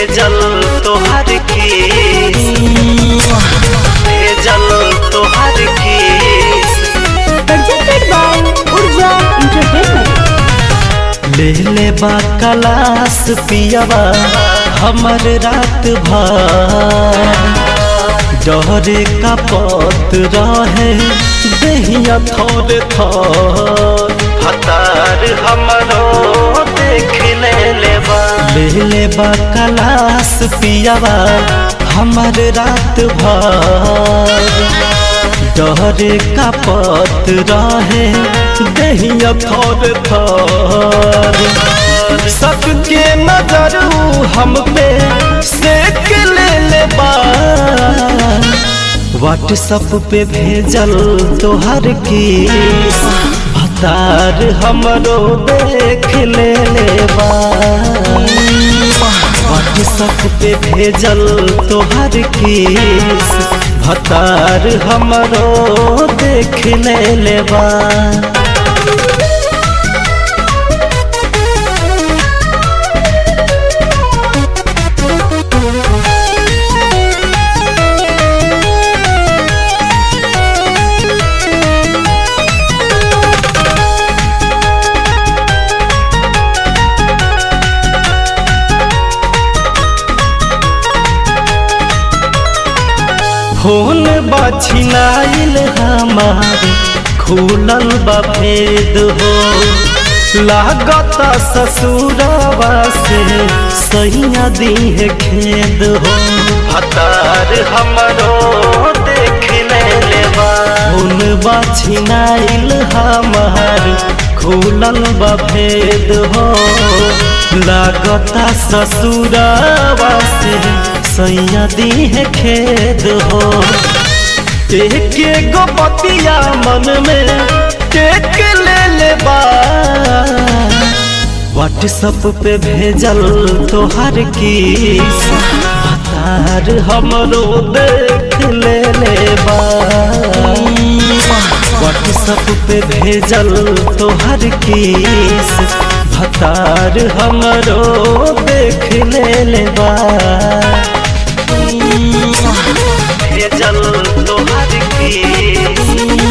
भेजल तोहर केस भेजल तोहर केस presented by Urja Entertainment. ले ले बा कलास पियवा हमर रात भर डरे का पत रहे दहिया थोर थोर हतार हमरो देख ले ले बा ले ले बा कलास पियवा हमर रात भर डरे का पत रहे दहिया थोर थोर सबके नजर हम पे सेक ले ले बा व्हाट्सअप पे भेजल तोहर की भतार हमरो देख ले ले बा व्हाट्सअप पे भेजल तोहर केस भतार हमरो देख ले लेबा फोन बछिनाइल हमार खुलल बा भेद हो लागत ससुरवा से सैया दीह खेद हो हतार हमरो देख ले लेबा फोन बछिनाइल हमार खुलल बा भेद हो लागता ससुरवा से सैया दीह खेद हो एक गो पतिया मन में टेक ले ले बा व्हाट्सअप पे भेजल तोहर की हतार हमरो देख ले ले बा व्हाट्सअप पे भेजल तोहर केस भतार हमरो देख ले ले बा भेजल तोहर केस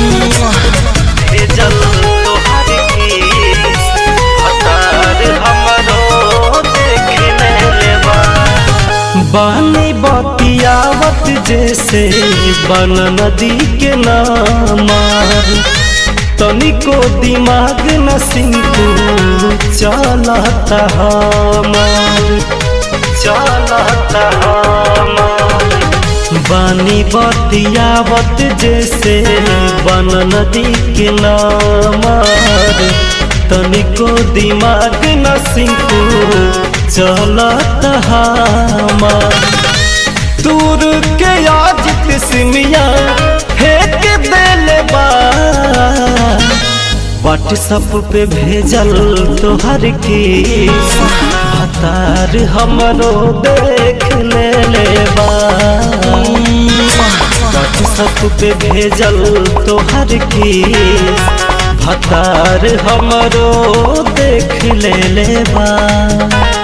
भेजल तोहर केस भतार हमरो देख ले ले बा बानी बतियावत जैसे बन नदी के नामार तनिको दिमाग न सिंकू चलता हमार चलता हमार बानी बतियावत जैसे बन नदी के नामार तनिको दिमाग न सिंकू चलत हमार दूर के आज सिमिया फेंक देले बा व्हाट्सअप पे भेजल तोहर की भतार हमरो देख ले ले बा व्हाट्सअप पे भेजल तोहर की भतार हमरो देख ले ले बा